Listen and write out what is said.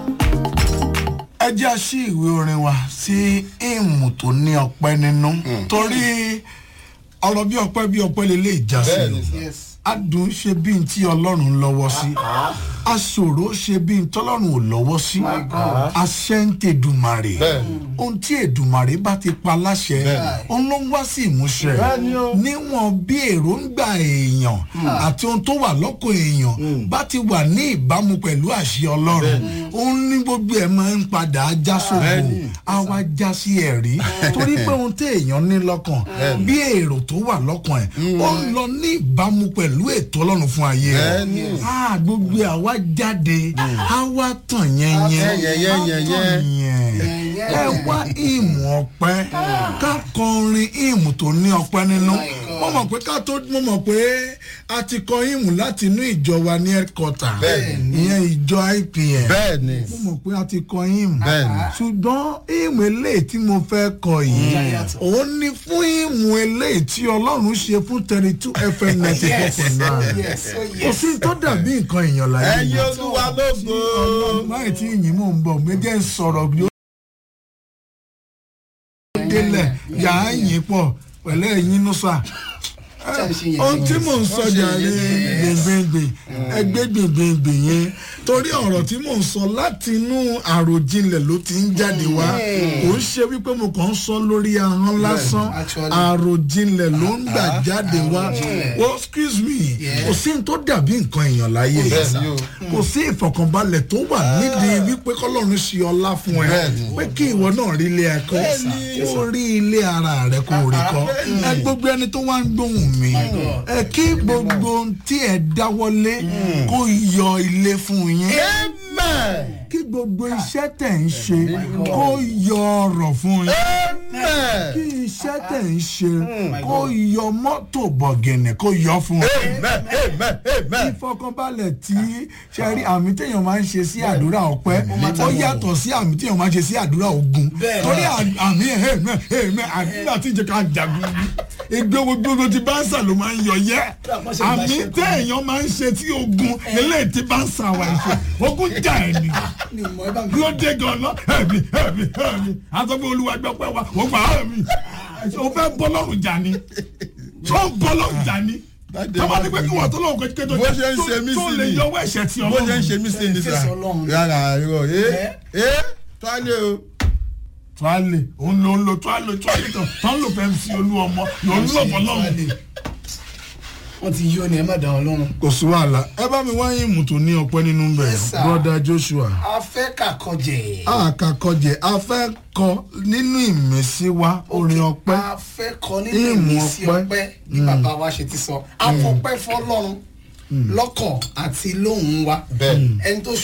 ẹ jẹ́ a ṣí ìwé orin wa sí ìmù tó ní ọpẹ́ nínú torí ọ̀rọ̀ bí ọpẹ́ bí ọpẹ́ lè lè já sí Bẹ́ẹ̀ni, o yes. adùn ṣe bí n tí ọlọ́run lọ́wọ́ sí aṣòro ṣe bí n tọ́lọ́run ò lọ́wọ́ sí aṣẹ́ ń tẹ Èdùmàrè Bẹ́ẹ̀ni. ohun tí Èdùmàrè bá ti pa láṣẹ òun ló ń wá sí ìmúṣẹ Bẹ́ẹ̀ni o. níwọ̀n bí èròǹgbà èèyàn àti ohun tó wà lọ́kọ̀ èèyàn bá ti wà ní ìbámu pẹ̀lú àṣẹ ọlọ́run òun ní gbogbo ẹ̀ máa ń padà já sóko Bẹ́ẹ̀ni. á wá já sí ẹ̀rí torí pé ohun tí èèyàn ní lọ́kàn bí èrò tó wà lọ́kàn ẹ̀ ó ń lọ ní ìbámu pẹ̀lú ètò ọlọ́run fún ayé Bẹ́ẹ̀ni. rẹ̀ á gbogbo ẹ̀ á wá jáde á wá tàn yẹn yẹn Yẹn, yẹn, yẹn, á tàn yẹn ẹ wá ìmù ọpẹ́ ká kọrin ìmù tó ní ọpẹ́ nínú mo mọ̀ pé ká tó mo mọ̀ pé a ti kọ ìmù láti inú ìjọ wa ní headquarter Bẹ́ẹ̀ni. ìyẹn ìjọ IPM bẹ́ẹ̀ni mo mọ̀ pé a ti kọ ìmù Bẹ́ẹ̀ni. ṣùgbọ́n ìmù eléyìí tí mo fẹ́ kọ yìí òun ni fún ìmù eléyìí tí ọlọ́run ṣe fún thirty two fm ninety four point nine yes oh kò yes sí tó dàbí nǹkan èèyàn láyé ẹ̀yin yìí olúwa lógo ọlọ́run máì tí ìyìn mò ń bọ̀ méjì ń sọ̀rọ̀ bí ó délẹ̀ yà á yìn pọ̀ pẹ̀lú ẹ̀yin nusa ohun tí mò ń sọ jàre gbèngbèngbè ẹgbẹ́ gbèngbèngbè yẹn torí ọ̀rọ̀ tí mò ń sọ láti inú àròjinlẹ̀ ló ti ń jáde wá kò ń ṣe wípé mo kàn ń sọ lórí ahọ́n lásán actually. àròjinlẹ̀ ló ń gbà jáde wá oh excuse me kò sí ní tó dàbí nǹkan èèyàn láyé Bẹ́ẹ̀ni o. kò sí ìfọ̀kànbalẹ̀ tó wà nídìí wípé kọ́lọ́run ṣe ọlá fún ẹ Bẹ́ẹ̀ni. pé kí ìwọ náà rí ilé ẹ̀kọ́ kó rí ilé ara rẹ kó rí kọ́ ẹ gbogbo ẹni tó wá ń gbóhùn mi ẹ kí gbogbo ohun tí ẹ dáwọ́lé kó yọ ilé fún yín amen kí gbogbo iṣẹ́ tẹ̀ ń ṣe kó yọ ọrọ̀ fún yín amen kí iṣẹ́ tẹ̀ ń ṣe kó yọ mọ́tò bọ̀gẹ̀nẹ̀ kó yọ fún yín amen amen amen ìfọkànbalẹ̀ tí sẹ́rí àmì téèyàn máa ń ṣe sí àdúrà ọpẹ́ ó yàtọ̀ sí àmì téèyàn máa ń ṣe sí àdúrà ogun Bẹ́ẹ̀ torí à- àmì ẹ̀hẹ́mẹ́ ẹ̀hẹ́mẹ́ àdúrà tí ìjẹ́ ká jagun ìgbéwo gbogbo ti báńsà ló máa ń yọ yẹ àmì téèyàn máa ń ṣe tí ogun eléyìí tí báńsà wà ṣe ogun jà ẹ̀ ni ni mo ẹ bá mi ló dé gan-an ẹ̀mí ẹ̀mí ẹ̀mí àtọ́gbẹ́ olúwa gbọ́pẹ́ wa ó gbà ẹ̀mí o fẹ́ bọ́ lọ́rùn jà ni tó ń bọ́ lọ́rùn jà ni Dáde tọ́ba ní pé máa kí wọ́n tó lọ́wọ́ kẹ́kẹ́ tó bó ṣe ń ṣe mí tó sí lè ni yọwọ́ ẹ̀ṣẹ̀ tí bó ṣe ń ọlọ́run ṣe mí sí ni sà Fèsì Ọlọ́run. rárá irọ́ ẹ ẹ tọ́lé o tuale òun ló ń lo tuale tuale tó tó ń lò fẹ́ sí olú ọmọ ló ń lò fọ́ lọ́run. wọn ti yí ọ ni ẹ má dá wọn lọ́rùn. kò sí wàhálà ẹ bá mi wáyé ìmùtò ní ọpẹ́ nínú bẹ̀ Yes, sir. broda joshua a fẹ́ kàkọjẹ. àkàkọjẹ a fẹ́ kọ nínú ìmísí wa orin ọpẹ́ a fẹ́ kọ nínú Ìmù ìmísí ọpẹ́. ọpẹ́ bí bàbá wa ṣe ti sọ a fọpẹ́ fọ́lọ́run lọ́kàn àti lóhùn wa Bẹ́ẹ̀. ẹni tó